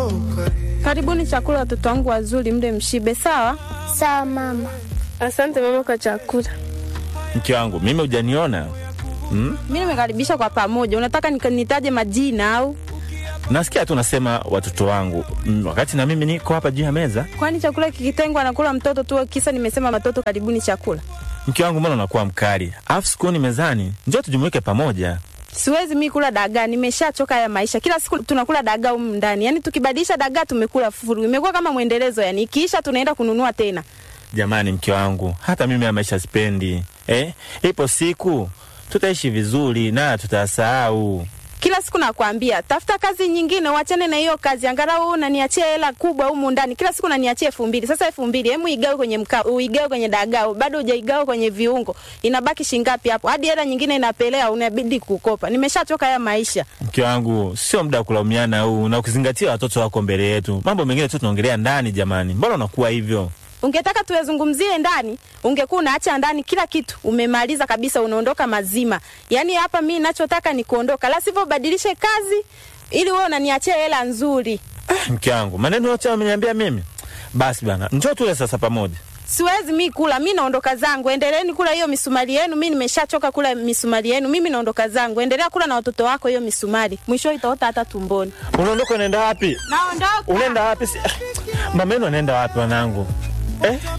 Karibuni chakula, watoto wangu wazuri, mle mshibe. Sawa Sawa mama. Asante mama kwa chakula. Mke wangu mimi hujaniona hmm? mi nimekaribisha kwa pamoja. Unataka nika- nitaje majina au? Nasikia tu nasema watoto wangu mm, wakati na mimi niko hapa juu ya meza. Kwani chakula kikitengwa anakula mtoto tu? Kisa nimesema watoto karibuni chakula. Mke wangu, mbona unakuwa mkali? Alafu sikuoni mezani, njoo tujumuike pamoja. Siwezi mi kula dagaa, nimeshachoka haya maisha. Kila siku tunakula dagaa humu ndani, yaani tukibadilisha dagaa tumekula furu, imekuwa kama mwendelezo. Yani ikiisha tunaenda kununua tena. Jamani, mke wangu, hata mimi ya maisha sipendi eh? Ipo siku tutaishi vizuri na tutasahau. Kila siku nakwambia tafuta kazi nyingine, uachane na hiyo kazi, angalau unaniachia hela kubwa humu ndani. Kila siku unaniachia elfu mbili. Sasa elfu mbili hemu igawe kwenye mkaa, uigawe kwenye dagaa, bado hujaigawa kwenye viungo, inabaki shingapi hapo? Hadi hela nyingine inapelea, unabidi kukopa. Nimeshachoka haya maisha. Mke wangu, sio muda wa kulaumiana huu na kuzingatia watoto wako mbele yetu. Mambo mengine tu tunaongelea ndani. Jamani, mbona unakuwa hivyo? Ungetaka tuyazungumzie ndani, ungekuwa unaacha ndani kila kitu, umemaliza kabisa, unaondoka mazima. Yaani hapa mi nachotaka ni kuondoka, la sivyo ubadilishe kazi ili wewe unaniachia hela nzuri. Ah, mke wangu, maneno yote ameniambia mimi. Basi bana, njoo tule sasa pamoja. Siwezi mi kula, mi naondoka zangu. Endeleeni kula hiyo misumari yenu, mi nimeshachoka kula misumari yenu. Mimi naondoka zangu, endelea kula na watoto wako hiyo misumari, mwisho itaota hata tumboni. Unaondoka unaenda wapi? Naondoka. Unaenda wapi? Si... Mama yenu anaenda wapi wanangu? Eh?